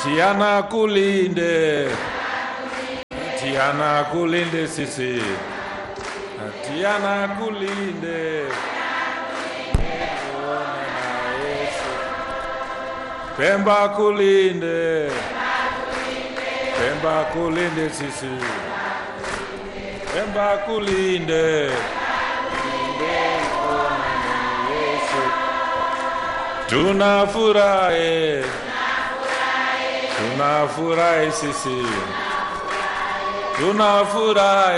Tiana kulinde, Tiana kulinde sisi, Tiana kulinde. Tuone na Yesu. Pemba kulinde, Pemba kulinde sisi, Pemba kulinde. Kulinde tuone na Yesu. Tunafurahi, tunafurahi sisi, tunafurahi.